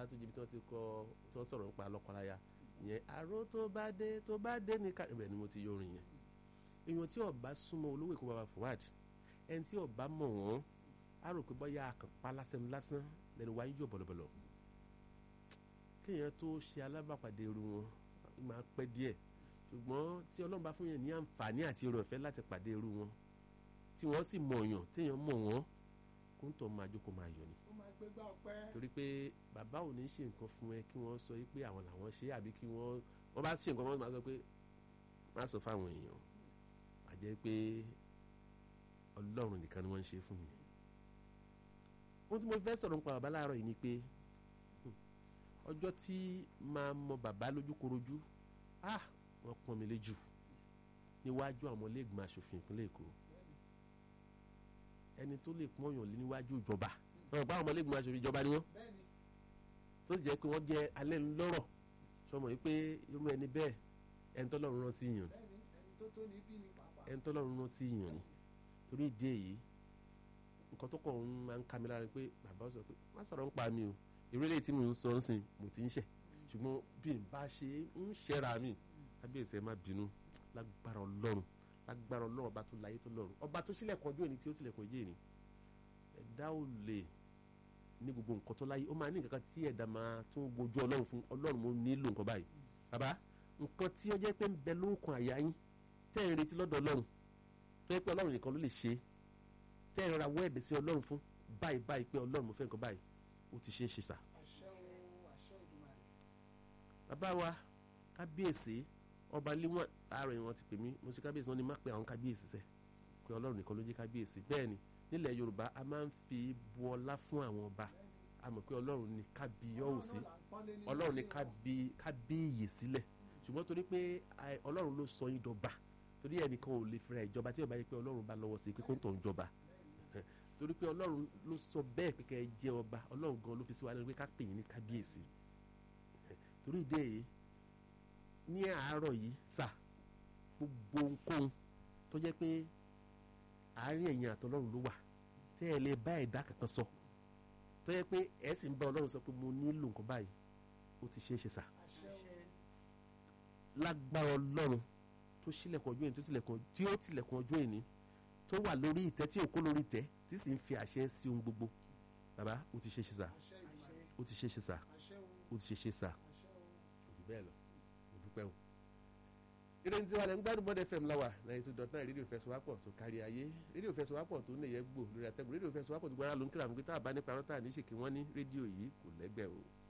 Ọlátúnjí bí wọ́n ti kọ tí wọ́n sọ̀rọ̀ nípa lọ́kọláya yẹn aró tó bá dé tó bá dé ní ká ibẹ̀ ni mo ti yorin yẹn èèyàn tí ọba súnmọ́ olówó èkó bàbá Fuad ẹni tí ọba mọ̀ wọ́n á rò pé bọ́yá àkànpá lásán lásán lẹ́nu wáyé yóò bọ̀lọ̀bọ̀lọ̀ kéèyàn tó ṣe alábàpàdé irú wọn máa pẹ́ díẹ̀ ṣùgbọ́n tí Ọlọ́run bá fún yẹn ní àǹfààní àti irú ọ̀fẹ́ láti pàdé irú wọn tí wọ́n sì mọ̀ yàn téèyàn mọ̀ wọ́n kó ń tọ́ máa jókòó máa yọ̀ ni ó máa gbégbá ọpẹ́ torí pé bàbá ò ní ṣe nǹkan fún ẹ kí wọ́n sọ pé àwọn làwọn ṣe àbí kí wọ́n wọ́n bá ṣe nǹkan wọ́n máa sọ pé má sọ fáwọn èèyàn àjẹ́ pé Ọlọ́run nìkan ni wọ́n ń ṣe fún mi ohun tí mo fẹ́ sọ̀rọ̀ nípa bàbá láàárọ̀ yìí ni pé ọjọ́ tí máa mọ bàbá lójúkorojú ah wọ́n pọ́n mi léjù níwájú àwọn ọmọlẹ́gbọ̀n aṣòfin ìpínlẹ̀ Èkó ẹni tó lè pọ́n yàn lé níwájú ìjọba wọn bá àwọn ọmọlẹ́gbọ̀n aṣòfin ìjọba ni wọ́n bẹ́ẹ̀ni tó sì jẹ́ pé wọ́n jẹ́ alẹ́ lọ́rọ̀ sọmọ yìí pé irú ẹni bẹ́ẹ̀ ẹni tọ́lọ́run rán sí yàn ni bẹ́ẹ̀ni ẹni tó tó ní bí ni pàápàá ẹni tọ́lọ́run rán sí yàn ni torí ìdí èyí nǹkan tó kọ̀ ń máa ń ká mi lára pé bàbá sọ pé má sọ̀rọ̀ ń pa mi o ìrẹ́lẹ̀ tí mo ń sọ ń sìn mo ti ń ṣẹ̀ ṣùgbọ́n bí n bá ṣe ń ṣẹ́ra mi kábíyèsí ẹ má bínú lágbára ọlọ́run lágbára ọlọ́run ọba tó láyé tó lọ́run ọba tó sílẹ̀kùn ọjọ́ òní tí ó tilẹ̀kùn ọjọ́ òní ẹ̀dá ò lè ní gbogbo nǹkan tó láyé ó máa ní nǹkan kan tí ẹ̀dá máa tún gbojú ọlọ́run fún ọlọ́run mo nílò nǹkan báyìí bàbá nǹkan tí ó jẹ́ pé ń bẹ lóòkùn àyà yín tẹ́ ẹ̀ ń retí lọ́dọ̀ ọlọ́run tó yẹ pé ọlọ́run nìkan ló lè ṣe tẹ́ ẹ̀ ń ra wẹ́ẹ̀dì sí ọlọ́run fún báyìí báyìí pé ọlọ́run mo fẹ́ nǹkan báyìí ó ti ṣe é ṣe sà àṣẹ o àṣẹ Èdùmàrè bàbá wa kábíyèsí ọba líwọ̀n ààrẹ wọn ti pè mí mo ti kábíyèsí wọn ni má pe àwọn kábíyèsí sẹ pé ọlọ́run nìkan ló jẹ́ kábíyèsí bẹ́ẹ̀ ni nílẹ̀ yorùbá a máa ń fi bu ọlá fún àwọn ọba a mọ̀ pé ọlọ́run ni kábíyọ̀ọ́sí ọlọ́run ni kábí- kábíyè sílẹ̀ ṣùgbọ́n torí pé a- ọlọ́run ló sọ yín dọba torí ẹnìkan ò lè fira ìjọba tí ó bá yẹ pé ọlọ́run bá lọ́wọ́ sí i pé kó ń tọ̀ ń jọba torí pé ọlọ́run ló sọ bẹ́ẹ̀ pé kẹ́ ẹ jẹ́ ọba ọlọ́run gan ló fi sí wa lẹ́nu pé ká pè yín ní kábíyèsí torí ìdí èyí ní àárọ̀ yìí sà gbogbo ohunkóhun tó jẹ́ pé àárín ẹ̀yin àtọlọ́run ló wà tẹ́ ẹ lè bá ẹ̀dá kankan sọ tó jẹ́ pé ẹ̀ sì ń bá ọlọ́run sọ pé mo nílò nǹkan báyìí ó ti ṣeé ṣe sà àṣẹ o lágbára ọlọ́run tó ṣílẹ̀kùn ọjọ́ èní tó tilẹ̀kùn tí ó tilẹ̀kùn ọjọ́ èní tó wà lórí ìtẹ́ tí òkú lórí ìtẹ́ tí sì ń fi àṣẹ sí ohun gbogbo bàbá ó ti ṣe é ṣe sà àṣẹ Èdùmàrè ó ti ṣe é ṣe sà àṣẹ ó o ti ṣe é ṣe sà àṣẹ o. òbí bẹ́ẹ̀ lọ mo dúpẹ́ o. ìròyìn tí wà lẹ́ ń gbádùn bọ́dẹ̀ fm láwà náà two dot nine rédíò fẹsọ̀wápọ̀ tó kárí ayé rédíò fẹsọ̀wápọ̀ tó nìyẹn gbò lórí àtẹ̀gùn rédíò fẹsọ̀wápọ̀ tó gbára ló ń kíra àwọn pé tá a bá nípa rántà ní ṣèkí wọ́n ní rédíò yìí kò lẹ́gbẹ̀ẹ́ o.